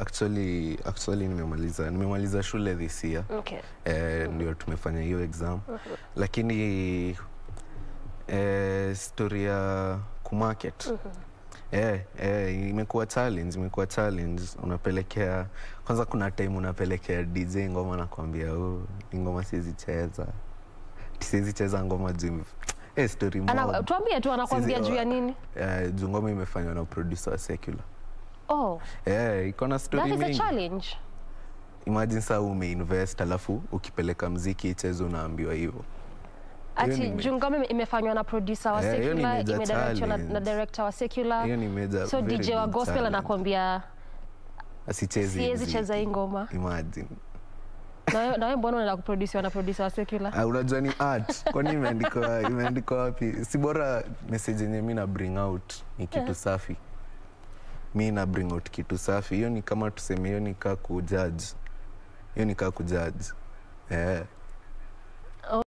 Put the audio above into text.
actually actually nimemaliza nimemaliza shule this year Okay. eh, ndio tumefanya hiyo exam lakini eh, story ya kumarket eh, eh, imekuwa challenge imekuwa challenge unapelekea kwanza kuna time unapelekea dj ngoma nakwambia oh, hii ngoma siwezi cheza siwezi cheza ngoma juu eh, story Ana, mob. tuambie tu anakwambia Sizi- juu ya nini? eh, juu ngoma imefanywa na producer wa secular Oh, eh, iko na that story is a mingi challenge. imagine saa umeinvest alafu ukipeleka mziki icheze unaambiwa hivyo Ati nime- juu ngoma ime- imefanywa na producer wa Eh, hiyo ni secular, major imedirectiwa na, na challenge. director wa secular. hiyo ni major, So very DJ wa big gospel challenge. anakwambia asichezi siwezi mziki. cheza hii ngoma. imagine Na wewe- na wewe mbona unaenda kuproduciwa na producer wa secular? Ah, unajua ni art kwani imeandikwa imeandikwa wapi si bora message yenye mi na bring out ni kitu safi mi na bring out kitu safi hiyo ni kama tuseme hiyo ni kaa kujudge hiyo ni kaa kujudge eh